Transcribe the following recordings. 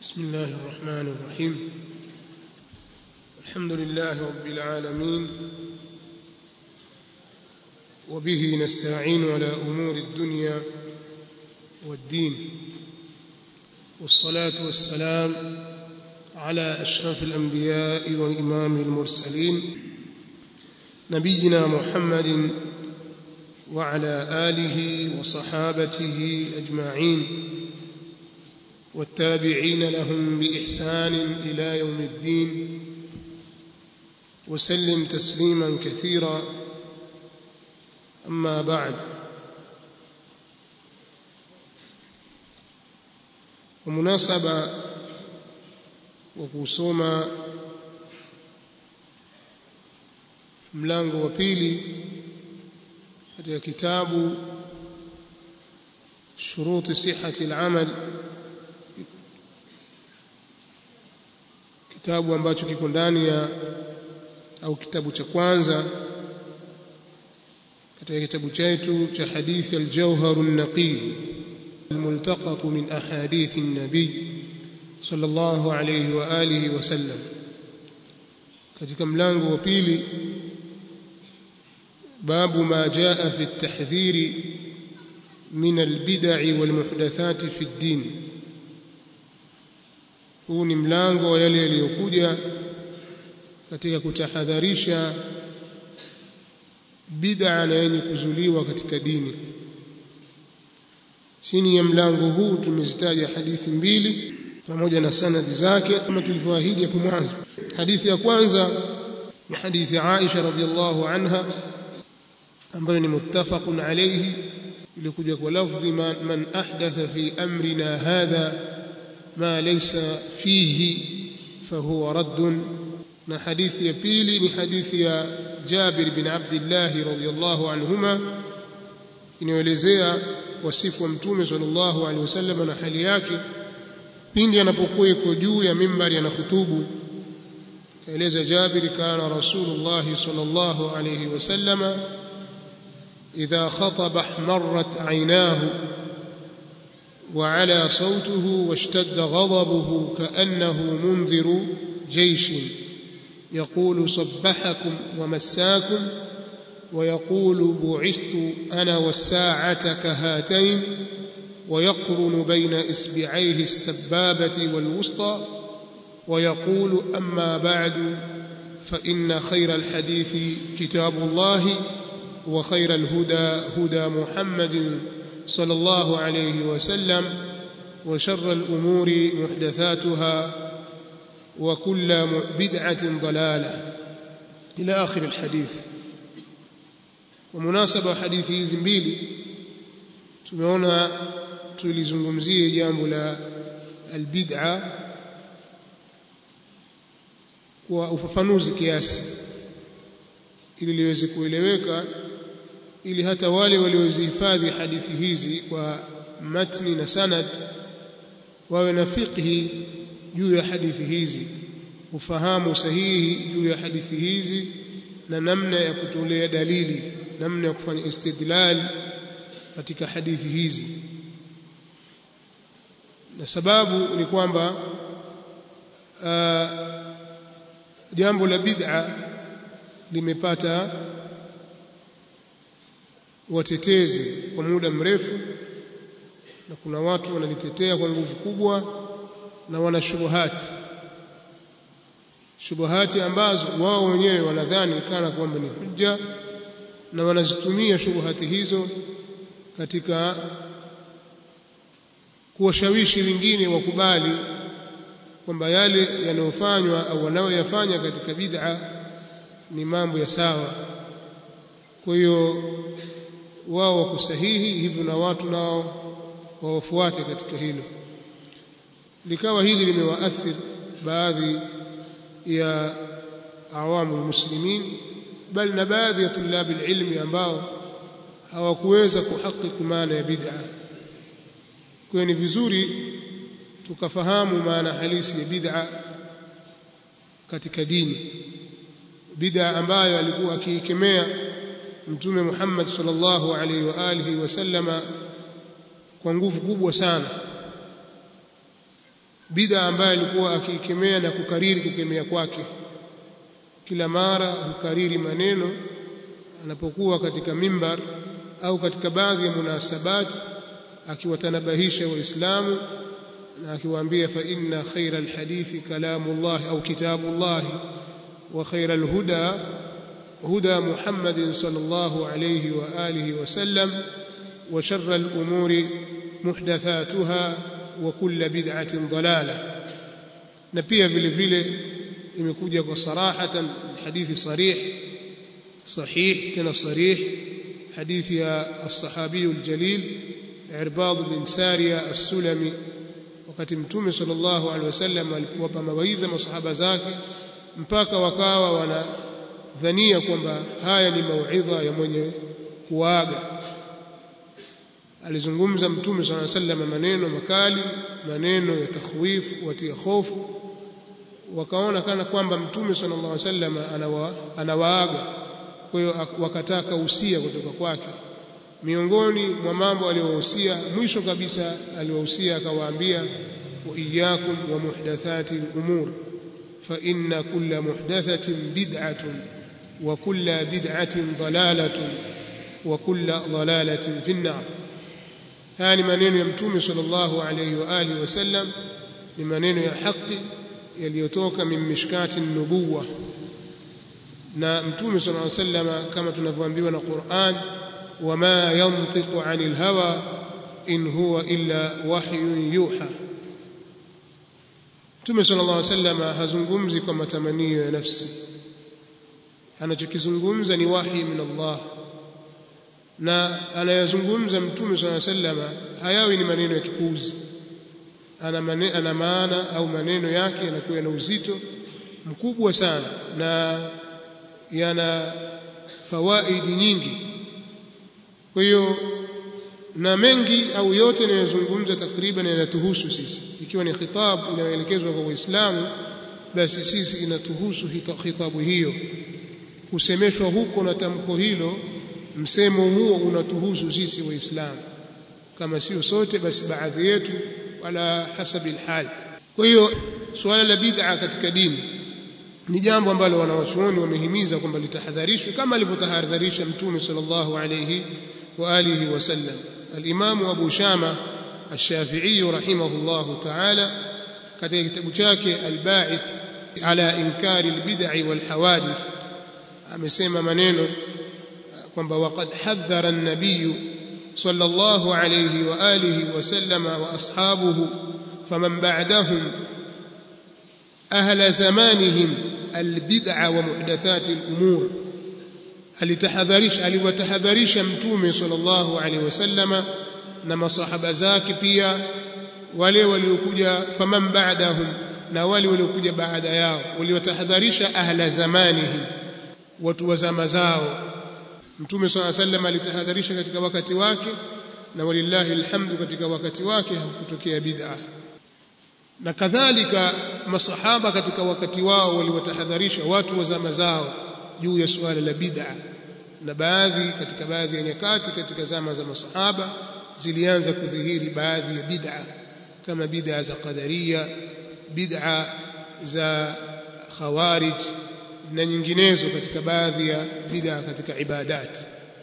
بسم الله الرحمن الرحيم الحمد لله رب العالمين وبه نستعين على امور الدنيا والدين والصلاه والسلام على اشرف الانبياء وامام المرسلين نبينا محمد وعلى اله وصحابته اجمعين والتابعين لهم باحسان الى يوم الدين وسلم تسليما كثيرا اما بعد ومناسبه وkusoma mlango wa pili katika kitabu shuruti sihhati al-amal kitabu ambacho kiko ndani ya au kitabu cha kwanza katika kitabu chetu cha hadithi al-jawhar an-naqi الملتقط من أحاديث النبي صلى الله عليه وآله وسلم katika mlango wa pili babu ma jaa fi at-tahdhir min al-bid'i wal-muhdathati fi ad-din huu ni mlango wa yale yaliyokuja katika kutahadharisha bid'a na yenye kuzuliwa katika dini chini ya mlango huu tumezitaja hadithi mbili pamoja na sanadi zake kama tulivyoahidi hapo mwanzo hadithi ya kwanza ni hadithi ya Aisha radhiallahu anha ambayo ni muttafaqun alayhi ilikuja kwa lafdhi man ahdatha fi amrina hadha ma laysa fihi fahuwa radd na hadithi ya pili ni hadithi ya Jabir bin Abdullah radhiyallahu anhuma inayoelezea wasifu wa mtume sallallahu alaihi wasallam na hali yake pindi anapokuwa yuko juu ya mimbari anahutubu kaeleza Jabir kana rasulullah sallallahu alaihi wasallam idha khataba ihmarrat aynahu وعلى صوته واشتد غضبه كأنه منذر جيش يقول صبحكم ومساكم ويقول بعثت أنا والساعة كهاتين ويقرن بين إصبعيه السبابة والوسطى ويقول أما بعد فإن خير الحديث كتاب الله وخير الهدى هدى محمد صلى الله عليه وسلم وشر الأمور محدثاتها وكل بدعة ضلالة إلى آخر الحديث ومناسبة حديث hizi mbili tumeona tulizungumzie jambo la albid'a kwa ufafanuzi kiasi ili liweze kueleweka ili hata wale waliozihifadhi hadithi hizi kwa matni na sanad wawe na fiqhi juu ya hadithi hizi ufahamu sahihi juu ya hadithi hizi na namna ya kutolea dalili namna ya kufanya istidlal katika hadithi hizi na sababu ni kwamba jambo la bid'a limepata watetezi kwa muda mrefu na kuna watu wanalitetea kwa nguvu kubwa na wana shubuhati shubuhati ambazo wao wenyewe wanadhani kana kwamba ni hujja na wanazitumia shubuhati hizo katika kuwashawishi wengine wakubali kwamba yale yanayofanywa au wanayoyafanya katika bid'a ni mambo ya sawa kwa hiyo wao wako sahihi hivyo na watu nao wawafuate katika hilo likawa hili limewaathiri baadhi ya awamu muslimin bali na baadhi ya tulabi ilmi ambao hawakuweza kuhakiki maana ya bid'a kwa ni vizuri tukafahamu maana halisi ya bid'a katika dini bid'a ambayo alikuwa akiikemea mtume Muhammad sallallahu alaihi wa alihi wasallama kwa nguvu kubwa sana bid'a ambayo alikuwa akikemea na kukariri kukemea kwake kila mara hukariri maneno anapokuwa katika mimbar au katika baadhi ya munasabati akiwatanabahisha waislamu na akiwaambia fa inna khaira alhadithi kalamullah au kitabullah wa khaira alhuda huda muhammadin sallallahu alayhi wa alihi wa sallam wa sharra alumuri muhdathatuha wa kulla bid'atin dalala na pia vile vile imekuja kwa sarahatan hadithi sarih sahih tena sarih hadithi ya الصحابي الجليل عرباض بن سارية السلمي wakati mtume sallallahu alaihi wasallam alipowapa mawaidha masahaba zake mpaka wakawa wanadhania kwamba haya ni mauidha ya mwenye kuaga alizungumza mtume sallallahu alaihi wasallam maneno makali maneno ya takhwif watia hofu wakaona kana kwamba mtume sallallahu alaihi wasallam anawa, anawaaga kwa hiyo wakataka usia kutoka kwake miongoni mwa mambo aliyowahusia mwisho kabisa aliwahusia akawaambia wa iyyakum wa muhdathati al-umur fa inna kulla muhdathatin bid'atun wa kulla bid'atin dalalatun wa kulla dalalatin fi an-nar haya ni maneno ya mtume sallallahu alayhi wa alihi wasallam ni maneno ya haki yaliyotoka min mishkati nubuwa na mtume sallallahu alayhi wasallam kama tunavyoambiwa na Qur'an wama yantiqu anil hawa in huwa illa wahyun yuha mtume sallallahu alayhi wasallam hazungumzi kwa matamanio ya nafsi anachokizungumza ni wahi min Allah na anayazungumza mtume sallallahu alayhi wasallam hayawi ni maneno ya kipuuzi ana, mane, ana maana au maneno yake yanakuwa na uzito mkubwa sana na yana fawaidi nyingi kwa hiyo na mengi au yote yanayozungumza takriban yanatuhusu sisi ikiwa ni khitabu inayoelekezwa kwa waislamu basi sisi inatuhusu khitabu hiyo kusemeshwa huko na tamko hilo msemo huo unatuhusu sisi waislamu kama sio sote basi baadhi yetu wala hasabi alhal kwa hiyo suala la bid'a katika dini ni jambo ambalo wanawachuoni wamehimiza kwamba litahadharishwe kama alivyotahadharisha mtume sallallahu alayhi wa alihi wasallam al-Imam Abu Shama Ash-Shafi'i rahimahullahu ta'ala katika kitabu chake Al-Ba'ith ala inkari al-bid'i wal hawadith amesema maneno kwamba waqad hadhara an-nabiy sallallahu alayhi wa alihi wasallam wa ashabuhu faman ba'dahum ahla zamanihim albid'a wa muhdathati al-umur alitahadharisha aliwatahadharisha mtume sallallahu alaihi wasallama na masahaba zake pia wale waliokuja faman ba'dahum na wale waliokuja baada yao waliwatahadharisha ahla zamanihim watu wa zama zao mtume sallallahu alaihi wasallam alitahadharisha katika wakati wake na walillahi alhamdu katika wakati wake hakutokea bid'a na kadhalika masahaba katika wakati wao waliwatahadharisha watu wa zama zao juu ya suala la bid'a na baadhi katika baadhi ya nyakati katika zama za masahaba zilianza kudhihiri baadhi ya bid'a kama bid'a za qadariya bid'a za khawarij na nyinginezo katika baadhi ya bid'a katika ibadat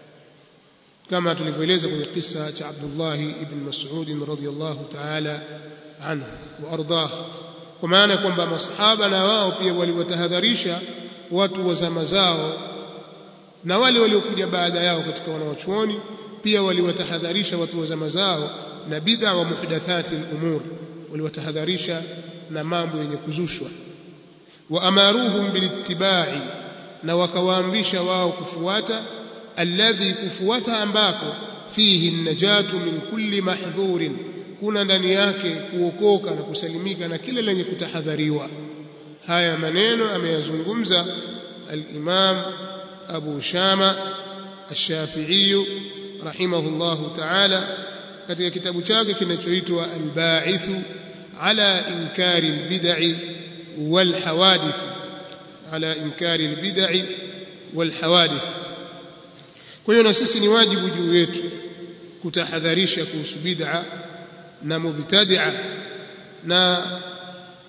kama tulivyoeleza kwenye kisa cha Abdullah ibn Mas'ud radhiyallahu ta'ala anhu wa ardah kwa maana kwamba masahaba na wao pia waliwatahadharisha watu wa zama zao na wale waliokuja baada yao katika wanawachuoni pia waliwatahadharisha watu wa zama zao na bid'a wa muhdathati al-umur waliwatahadharisha na mambo yenye kuzushwa wa amaruhum bilittiba'i na wakawaamrisha wao kufuata alladhi kufuata ambako fihi najatu min kulli mahdhurin kuna ndani yake kuokoka na kusalimika na kile lenye kutahadhariwa haya maneno ameyazungumza al-Imam Abu Shama Ash-Shafi'i rahimahullahu ta'ala katika kitabu chake kinachoitwa Al-Ba'ith ala inkari al-bid'i wal hawadith ala inkari al-bid'i wal hawadith kwa hiyo na sisi ni wajibu juu yetu kutahadharisha kuhusu bid'a na mubtadi'a na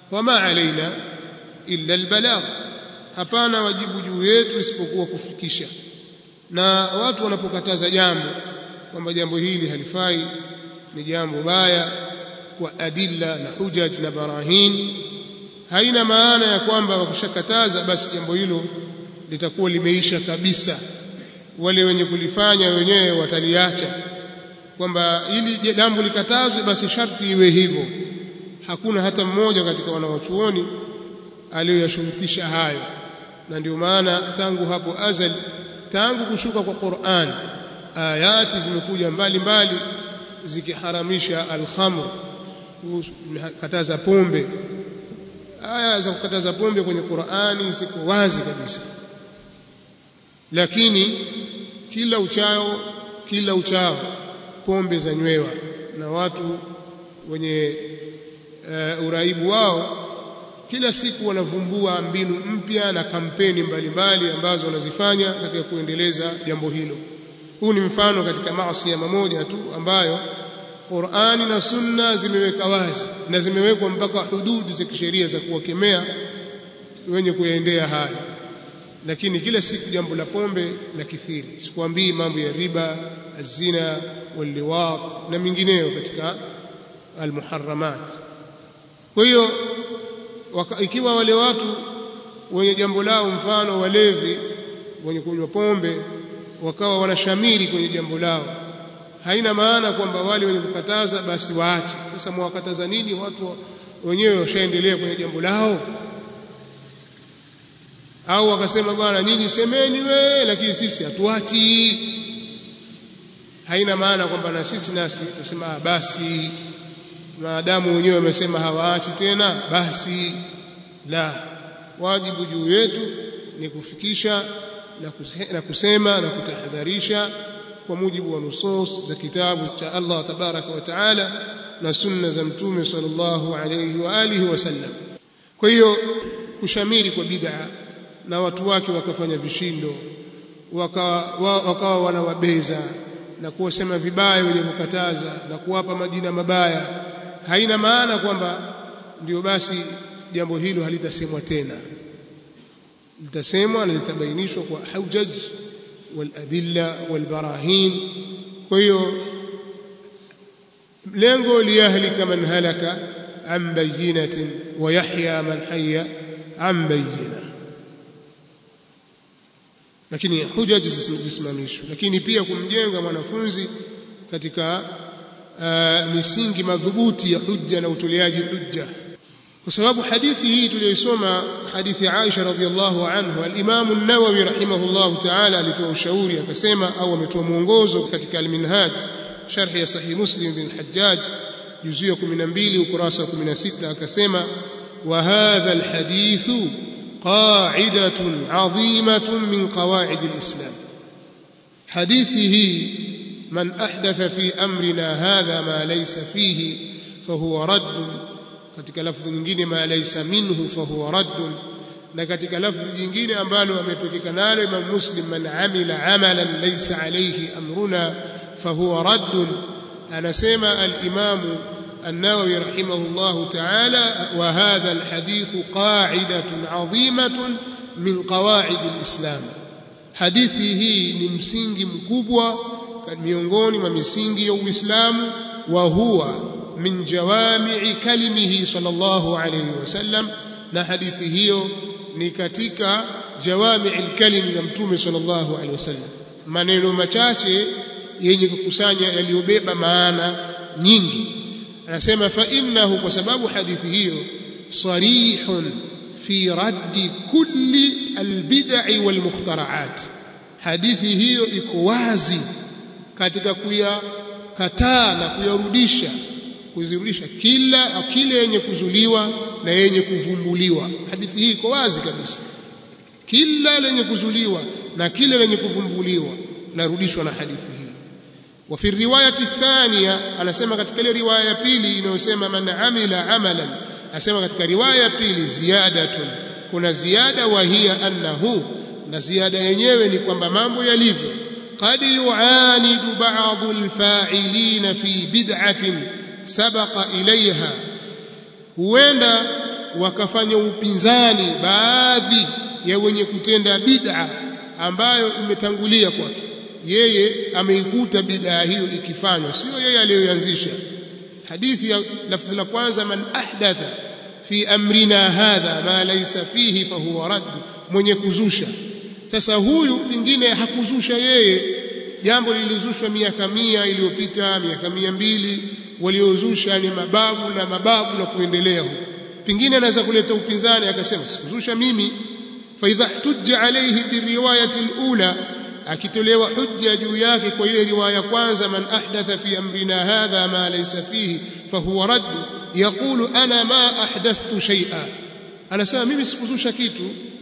wama alaina illa albalagh hapana wajibu juu yetu isipokuwa kufikisha na watu wanapokataza jambo kwamba jambo hili halifai ni jambo baya kwa adilla na hujaj na barahin haina maana ya kwamba wakishakataza basi jambo hilo litakuwa limeisha kabisa wale wenye kulifanya wenyewe wataliacha kwamba ili jambo likatazwe basi sharti iwe hivyo hakuna hata mmoja katika wanawachuoni aliyoyashurutisha hayo na ndio maana tangu hapo azali tangu kushuka kwa Qur'an ayati zimekuja mbalimbali zikiharamisha al-khamr kataza pombe aya za kukataza pombe kwenye Qur'ani ziko wazi kabisa lakini kila uchao kila uchao pombe za nywewa na watu wenye uh, uraibu wao kila siku wanavumbua mbinu mpya na kampeni mbalimbali mbali ambazo wanazifanya katika kuendeleza jambo hilo huu ni mfano katika maasi ya mamoja tu ambayo Qur'ani na Sunna zimeweka wazi na zimewekwa mpaka hududi za kisheria za kuwakemea wenye kuyaendea hayo lakini kila siku jambo la pombe la kithiri sikwambii mambo ya riba azina waliwat na mingineyo katika almuharramat kwa hiyo ikiwa wale watu wenye jambo lao mfano walevi wenye kunywa pombe wakawa wanashamiri kwenye jambo lao haina maana kwamba wale wenye kukataza basi waache sasa mwakataza nini watu wenyewe washaendelea kwenye jambo lao au wakasema bwana nyinyi semeni we lakini sisi hatuachi haina maana kwamba na sisi nasi tusema basi maadamu wenyewe wamesema hawaachi tena basi la wajibu juu yetu ni kufikisha na, kuse, na kusema na kutahadharisha kwa mujibu wa nusus za kitabu cha Allah tabaraka wa taala na sunna za mtume sallallahu alayhi wa alihi wasallam kwa hiyo kushamiri kwa bid'a na watu wake wakafanya vishindo wakawa wakawa wanawabeza na kuwasema vibaya wenye kukataza na kuwapa majina mabaya haina maana kwamba ndio basi jambo hilo halitasemwa tena litasemwa na litabainishwa kwa hujaj waladilla walbarahin kwa hiyo lengo liyahlika man halaka an bayinatin wa yahya man hayya an bayina lakini hujaj zisimamishwe lakini pia kumjenga mwanafunzi katika uh, misingi madhubuti ya hujja na utoleaji hujja kwa sababu hadithi hii tuliyoisoma hadithi ya Aisha radhiallahu anhu al-Imam an-Nawawi rahimahullahu ta'ala alitoa ushauri akasema au ametoa mwongozo katika al-Minhaj sharh ya sahih Muslim bin Hajjaj juzuu ya 12 ukurasa wa 16 akasema wa hadha al-hadith qa'idatun 'azimatun min qawa'id al-Islam hadithi hii من أحدث في أمرنا هذا ما ليس فيه فهو رد katika lafdhi nyingine ma laysa minhu fahuwa radd na katika lafdhi nyingine ambalo amepekeka nalo Imam Muslim man amila amalan laysa alayhi amruna fahuwa radd anasema al-Imam النووي رحمه الله تعالى وهذا الحديث قاعدة عظيمة من قواعد الإسلام حديثي هي ni msingi mkubwa miongoni mwa misingi ya Uislamu wa huwa min jawami'i kalimihi sallallahu alayhi wasallam na hadithi hiyo ni katika jawami'il kalim ya mtume sallallahu alayhi wasallam maneno machache yenye kukusanya yaliyobeba maana nyingi anasema fa innahu kwa sababu hadithi hiyo sarihun fi raddi kulli albid'i walmukhtara'at hadithi hiyo iko wazi katika kuyakataa na kuyarudisha kuzirudisha kila kile yenye kuzuliwa na yenye kuvumbuliwa hadithi hii iko wazi kabisa kila lenye kuzuliwa na kile lenye kuvumbuliwa larudishwa na hadithi hii wa fi riwayati thania anasema katika ile riwaya ya pili inayosema man amila amalan anasema katika riwaya ya pili ziyadatun kuna ziada wa hiya annahu na ziada yenyewe ni kwamba mambo yalivyo قد يعاند بعض الفاعلين في بدعة سبق إليها huenda wakafanya upinzani baadhi ya wenye kutenda bid'a ambayo imetangulia kwake yeye ameikuta bid'a hiyo ikifanywa sio yeye aliyoanzisha hadithi ya lafdhi la kwanza man ahdatha fi amrina hadha ma laysa fihi fahuwa radd mwenye kuzusha sasa huyu pengine hakuzusha yeye jambo lilizushwa miaka mia iliyopita miaka mia mbili waliozusha ni mababu na mababu na kuendelea huko pengine anaweza kuleta upinzani akasema sikuzusha mimi fa idha tujja alayhi biriwayati alula akitolewa hujja juu yake kwa ile riwaya kwanza man ahdatha fi amrina hadha ma laysa fihi fahuwa radd yaqulu ana ma ahdathtu shay'a anasema mimi sikuzusha kitu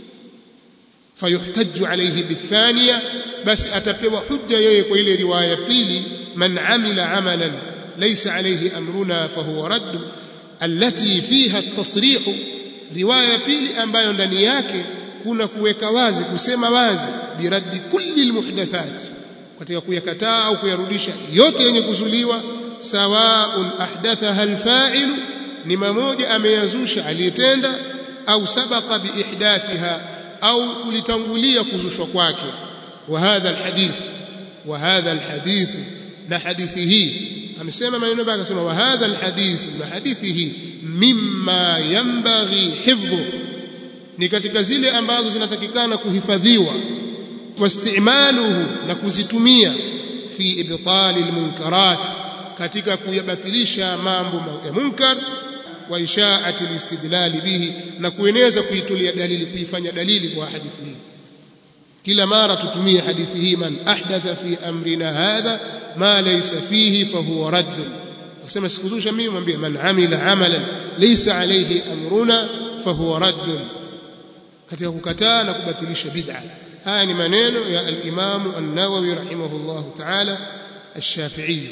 fayuhtaju alayhi bithaniya basi atapewa hujja yeye kwa ile riwaya pili man amila amalan laysa alayhi amruna fahuwa radd allati fiha at-tasrih riwaya pili ambayo ndani yake kuna kuweka wazi kusema wazi biraddi kulli almuhdathat katika kuyakataa au kuyarudisha yote yenye kuzuliwa sawaun ahdathaha alfa'il ni mmoja ameyazusha aliyetenda au sabaqa biihdathiha au kulitangulia kuzushwa kwake wa hadha alhadith wa hadha alhadith na hadithi hii amesema maneno baka akasema wa hadha alhadith na hadithi hii mimma yanbaghi hifdhu ni katika zile ambazo zinatakikana kuhifadhiwa wastimaluhu na kuzitumia fi ibtali almunkarat katika kuyabatilisha mambo ya munkar wa ishaati alistidlal bihi na kueneza kuitulia dalili kuifanya dalili kwa hadithi hii kila mara tutumie hadithi hii man ahdatha fi amrina hadha ma laysa fihi fahuwa radd akisema sikuzusha mimi mwambie man amila amalan laysa alayhi amruna fahuwa radd katika kukataa na kubatilisha bid'a haya ni maneno ya al-Imam an-Nawawi rahimahullah ta'ala ash-Shafi'i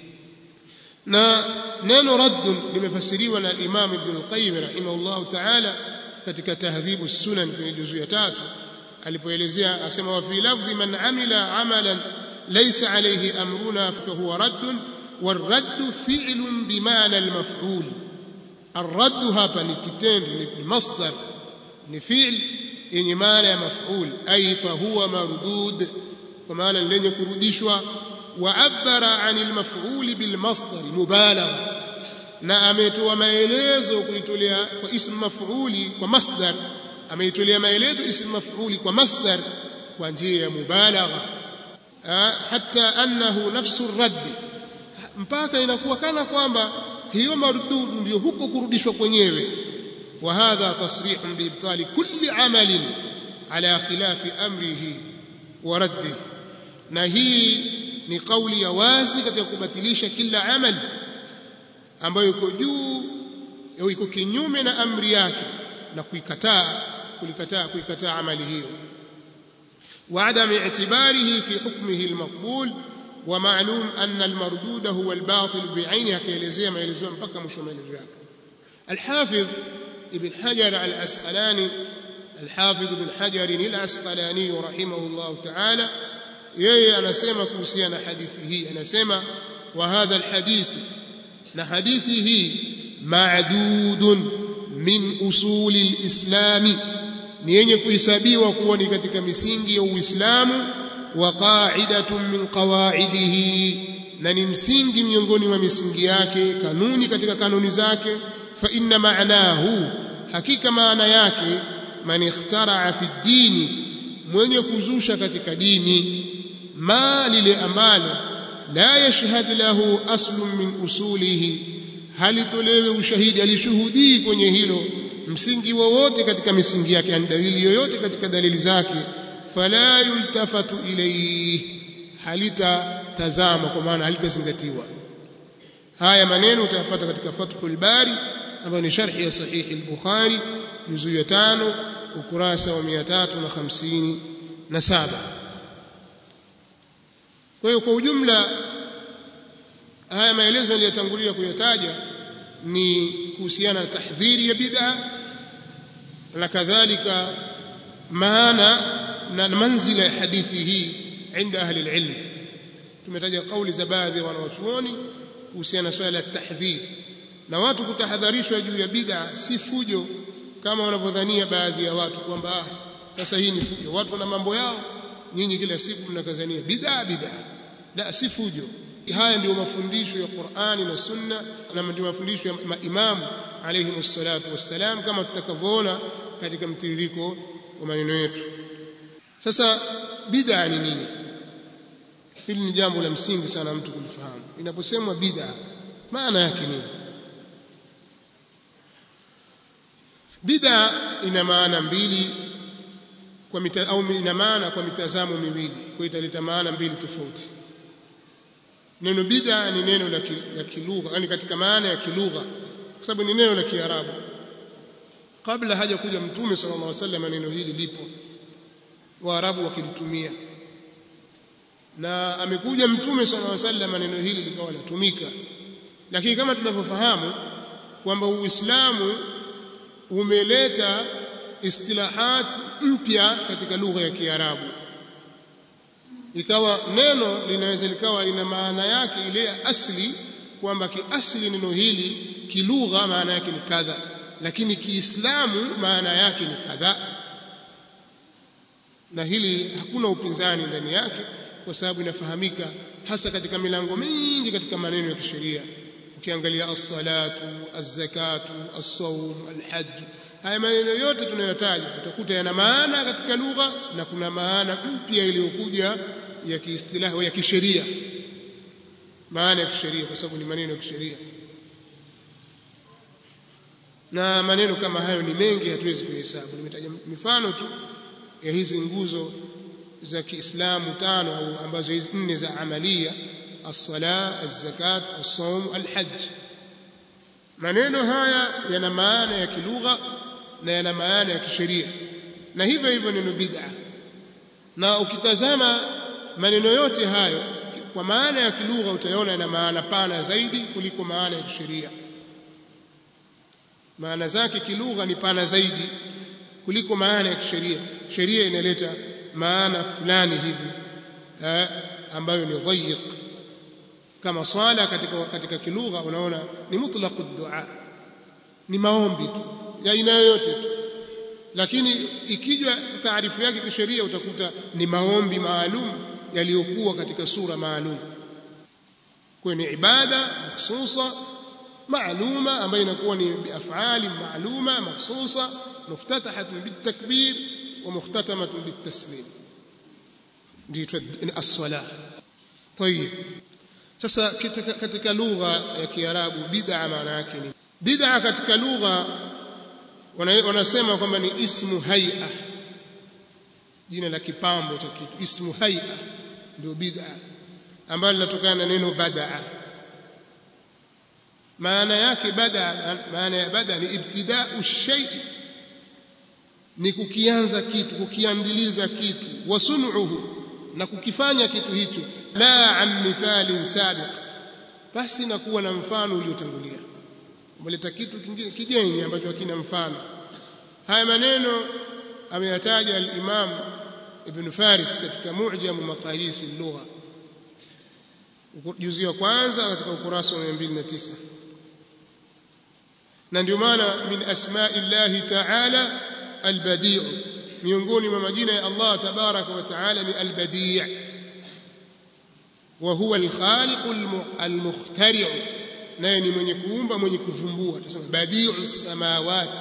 na neno radd limefasiriwa na al-Imam Ibn al-Qayyim rahimahullah ta'ala katika tahdhibu sunan kwenye juzu ya tatu alipoelezea asema wa fi lafdhi man amila amalan laysa alayhi amruna fa huwa radd والرد فعل بمعنى المفعول الرد hapa ni kitendo ni masdar ni fi'l yenye maana ya maf'ul ay fa huwa mardud kwa maana lenye kurudishwa wa abara anil maf'ul bil masdar mubalagha na ametoa maelezo kuitolea kwa ism maf'uli kwa masdar ameitolea maelezo ism maf'uli kwa masdar kwa njia ya mubalagha hatta annahu nafsu radd mpaka inakuwa kana kwamba hiyo mardudu ndio huko kurudishwa kwenyewe وهذا تصريح بإبطال كل عمل على خلاف أمره ورده na hii ni kauli ya wazi katika kubatilisha kila amali ambayo iko juu au iko kinyume na amri yake na kuikataa kulikataa kuikataa amali hiyo wa adam i'tibarihi fi hukmihi almaqbul wa ma'lum anna almardud huwa albatil bi'aini akaelezea maelezo mpaka mwisho maelezo yake الحافظ ابن حجر العسقلاني الحافظ ابن حجر العسقلاني رحمه الله تعالى yeye anasema kuhusiana na hadithi hii anasema wa hadha alhadith na hadithi hii ma'dudun min usuli alislami ni yenye kuhesabiwa kuwa ni katika misingi ya Uislamu wa qa'idatun min qawaidihi na ni msingi miongoni mwa misingi yake kanuni katika kanuni zake fa inna ma'nahu hakika maana yake man ikhtara'a fi dini mwenye kuzusha katika dini ma lile ambalo la yashhad lahu aslun min usulihi halitolewe ushahidi alishuhudii kwenye hilo msingi wowote katika misingi yake yani dalili yoyote katika dalili zake fala yultafatu ilayhi halitatazama kwa maana halitazingatiwa haya maneno utayapata katika Fathul Bari ambayo ni sharhi ya sahihi al-Bukhari juzu ya 5 ukurasa wa 357 kwa hiyo kwa ujumla haya maelezo niliyotangulia kuyataja ni kuhusiana na tahdhiri ya bid'a na kadhalika maana na manzila ya hadithi hii عند أهل العلم tumetaja kauli za baadhi ya wanawachuoni kuhusiana na swala la tahdhir na watu kutahadharishwa juu ya bid'a si fujo kama wanavyodhania baadhi ya watu kwamba ah, sasa hii ni fujo watu wana mambo yao nyinyi kila siku mnakazania bid'a bid'a la si fujo haya ndio mafundisho ya Qur'ani na Sunna na ndio mafundisho ya maimamu alayhi salatu wassalam kama tutakavyoona katika mtiririko wa maneno yetu sasa bid'a ni nini hili ni jambo la msingi sana mtu kulifahamu inaposemwa bid'a maana yake nini bid'a ina maana mbili kwa mita, au ina maana kwa mitazamo miwili kwa italeta maana mbili tofauti neno bid'a ni neno la la kilugha yani katika maana ya kilugha kwa sababu ni neno la kiarabu kabla haja kuja mtume sallallahu alaihi wasallam neno hili lipo waarabu wakilitumia na amekuja mtume sallallahu alaihi wasallam neno hili likawa latumika lakini kama tunavyofahamu kwamba uislamu umeleta istilahat mpya katika lugha ya kiarabu ikawa neno linaweza likawa lina maana yake ile ya asli kwamba kiasli neno hili kilugha maana yake ni kadha lakini kiislamu maana yake ni kadha na hili hakuna upinzani ndani yake kwa sababu inafahamika hasa katika milango mingi katika maneno ya kisheria ukiangalia as-salatu az-zakatu as-sawm al-hajj haya maneno yote tunayotaja utakuta yana maana katika lugha na kuna maana mpya iliyokuja ya kiistilahi ya kisheria maana ya kisheria kwa sababu ni maneno ya kisheria na maneno kama hayo ni mengi hatuwezi kuhesabu nimetaja mifano tu ya hizi nguzo za Kiislamu tano au ambazo hizi nne za amalia as-sala az-zakat as-sawm al-hajj maneno haya yana maana ya kilugha na yana maana ya kisheria na hivyo hivyo neno bid'a na ukitazama maneno yote hayo kwa maana ya kilugha utaona yana maana pana zaidi kuliko maana ya kisheria maana zake kilugha ni pana zaidi kuliko maana ya kisheria sheria inaleta maana fulani hivi eh, ambayo ni dhayiq kama swala katika katika kilugha unaona ni mutlaqu dua ni maombi tu ya aina yoyote tu lakini ikija taarifu yake kisheria utakuta ni maombi maalum yaliyokuwa katika sura maalum kwa ni ibada mahsusa maaluma ambayo inakuwa ni biafali maaluma mahsusa muftatahatun bitakbir wa muhtatamatun bitaslim ndio as-salah طيب sasa katika, katika lugha ya Kiarabu bid'a maana yake ni bid'a katika lugha wanasema kwamba ni ismu hay'a jina la kipambo cha kitu ismu hay'a ndio bid'a ambalo linatokana na neno bad'a maana yake bada maana ya bada ni ibtida'u shay ni kukianza kitu kukiandiliza kitu wasunuhu na kukifanya kitu hicho la an mithalin sabiq basi na kuwa na mfano uliotangulia umeleta kitu kingine kigeni ambacho hakina mfano haya maneno ameyataja al-Imam Ibn Faris katika Mu'jam Maqayis al-Lugha juzi wa kwanza katika ukurasa wa 209 na ndio maana min asma'illahi ta'ala al-badi' miongoni mwa majina ya Allah tabaraka wa ta'ala ni al-badi' wa huwa al-khaliq al-mukhtari' naye ni mwenye kuumba mwenye kuvumbua tunasema badi'u samawati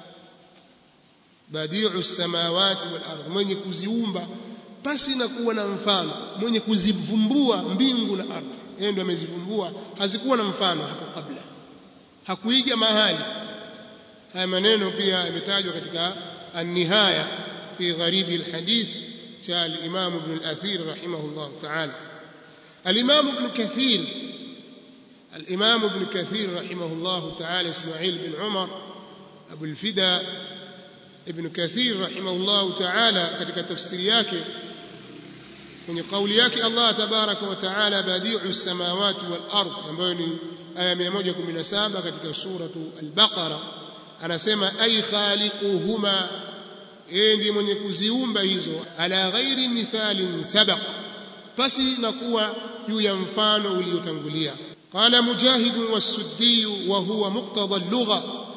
badi'u samawati wal ardh mwenye kuziumba pasi na kuwa na mfano mwenye kuzivumbua mbingu na ardhi yeye ndo amezivumbua hazikuwa na mfano hapo kabla hakuiga mahali haya maneno pia yametajwa katika an-nihaya fi gharibi al-hadith cha al-imam ibn al-athir rahimahullah ta'ala al-imam ibn kathir الإمام ابن كثير رحمه الله تعالى إسماعيل بن عمر أبو الفدا ابن كثير رحمه الله تعالى katika tafsiri yake kwenye kauli yake Allah tabaraka wa taala badi'u samawati wal ard ambayo ni aya 117 katika suratu al-Baqara anasema ay khaliquhuma yeye ndiye mwenye kuziumba hizo ala ghairi mithalin sabaq pasi na kuwa juu ya mfano uliotangulia قال مجاهد والسدي وهو مقتضى اللغة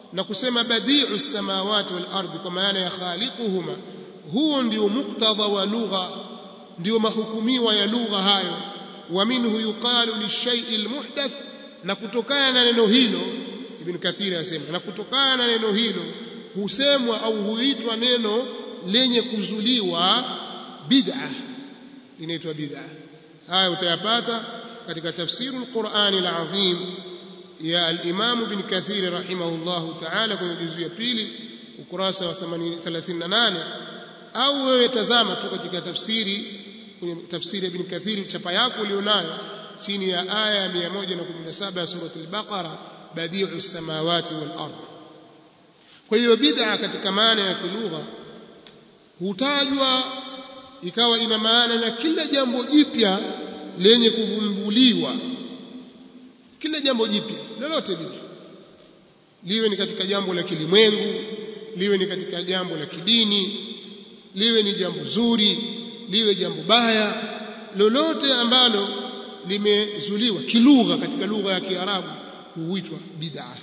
na kusema badi'u samawati wal ardi kwa maana ya khaliquhuma huo ndio muktadha wa lugha ndio mahukumiwa ya lugha hayo wa minhu yuqalu lishay'i almuhdath na kutokana na neno hilo ibn kathir anasema na kutokana na neno hilo husemwa au huitwa neno lenye kuzuliwa bid'a linaitwa bid'a haya utayapata katika tafsiru alqur'ani alazim ya al-imam ibn kathir rahimahullahu ta'ala kwenye juzu ya pili ukurasa wa 38 au wewe tazama tu katika tafsiri kwenye tafsiri ya ibn kathir chapa yako ulionayo chini ya aya ya 117 ya surah al-baqara badi'u samawati wal ard kwa hiyo bid'a katika maana ya kilugha hutajwa ikawa ina maana na kila jambo jipya lenye kuvumbuliwa kila jambo jipya lolote lile liwe ni katika jambo la kilimwengu liwe ni katika jambo la kidini liwe ni jambo zuri liwe jambo baya lolote ambalo limezuliwa kilugha katika lugha ya Kiarabu huitwa bid'a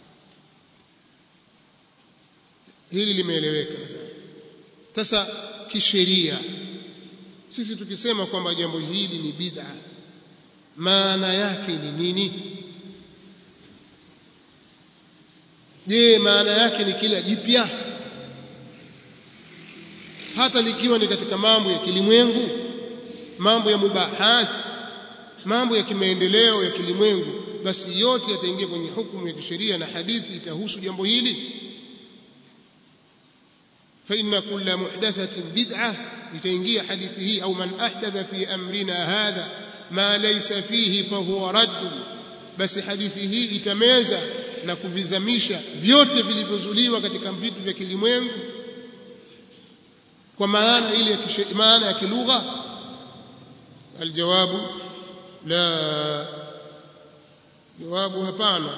hili limeeleweka sasa kisheria sisi tukisema kwamba jambo hili ni bid'a maana yake ni nini je maana yake ni kila jipya hata likiwa ni katika mambo ya kilimwengu mambo ya mubahat mambo ya kimaendeleo ya kilimwengu basi yote yataingia kwenye hukumu ya kisheria na hadithi itahusu jambo hili fa inna kulla muhdathatin bid'ah itaingia hadithi hii au man ahdatha fi amrina hadha ma laysa fihi fahuwa radd basi hadithi hii itameza na kuvizamisha vyote vilivyozuliwa katika vitu vya kilimwengu kwa maana ile ya maana ya kilugha aljawabu la jawabu hapana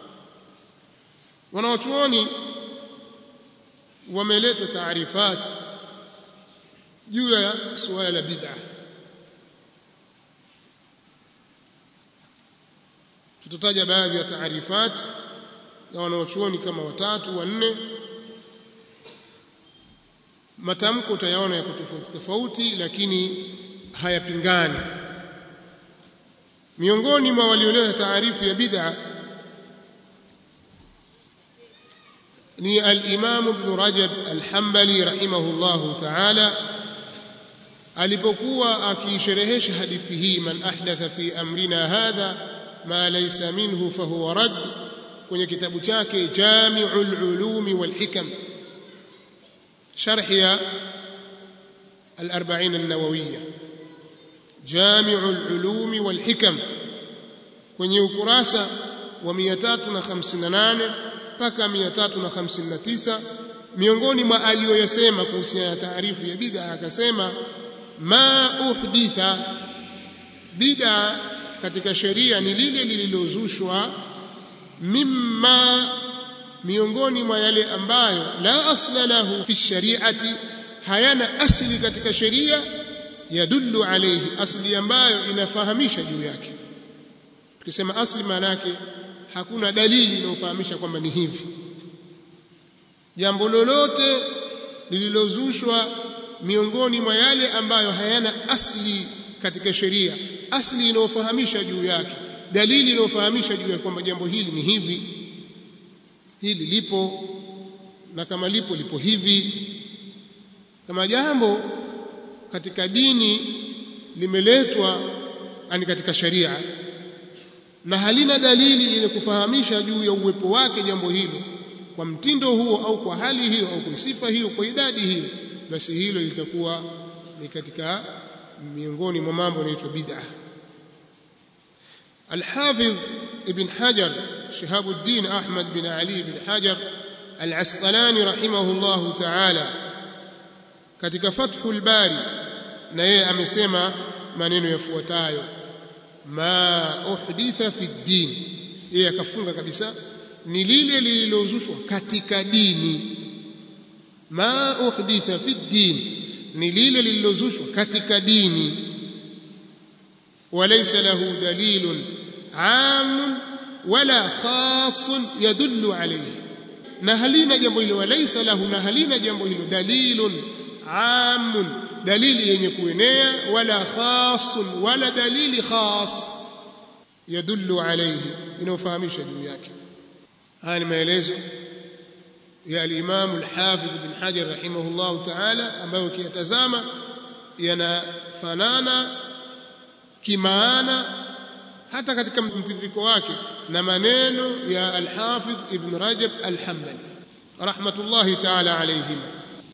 wanaochuoni wameleta taarifat juu ya suala la bid'a tutataja baadhi ya taarifat za wanaochuoni kama watatu wanne matamko utayaona yako tofauti tofauti lakini hayapingani miongoni mwa walioleta taarifu ya bid'a ni al-Imam Ibn Rajab al-Hanbali rahimahullahu ta'ala alipokuwa akisherehesha hadithi hii man ahdatha fi amrina hadha ma laysa minhu fahuwa rad kwenye kitabu chake Jami'ul Ulum wal Hikam sharh ya al-40 an-Nawawiyya Jami'ul Ulum wal Hikam kwenye ukurasa wa 358 mpaka 359 miongoni mwa aliyoyasema kuhusiana na taarifu ya bid'a akasema ma uhditha bid'a katika sheria ni lile lililozushwa mimma miongoni mwa yale ambayo la asla lahu fi shari'ati hayana asli katika sheria yadullu alayhi asli ambayo inafahamisha juu yake tukisema asli maana yake hakuna dalili inayofahamisha kwamba ni hivi jambo lolote lililozushwa miongoni mwa yale ambayo hayana asli katika sheria asli inayofahamisha juu yake dalili inayofahamisha juu ya kwamba jambo hili ni hivi hili lipo na kama lipo lipo hivi kama jambo katika dini limeletwa ani katika sharia na halina dalili yenye kufahamisha juu ya uwepo wake jambo hilo kwa mtindo huo au kwa hali hiyo au kwa sifa hiyo kwa idadi hiyo basi hilo litakuwa ni katika miongoni mwa mambo yanaitwa bid'a الحافظ ابن حجر شهاب الدين أحمد بن علي بن حجر العسقلاني رحمه الله تعالى katika Fathul Bari na yeye amesema maneno yafuatayo ma uhditha fi din yeye akafunga kabisa ni lile lililozushwa katika dini ma uhditha fi din ni lile lililozushwa katika dini walaysa lahu dalilun am wala khas yadullu alayhi na halina jambo hilo walaysa lahu na halina jambo hilo dalilun amun dalili yenye kuenea wala khasun wala dalili khas yadullu alayhi inayofahamisha juu yake haya ni maelezo ya al-Imam al-Hafidh ibn Hajar rahimahullah ta'ala ambayo ukiyatazama yanafanana kimaana hata katika mtiririko wake na maneno ya al-Hafidh ibn Rajab al-Hanbali rahmatullahi ta'ala alayhima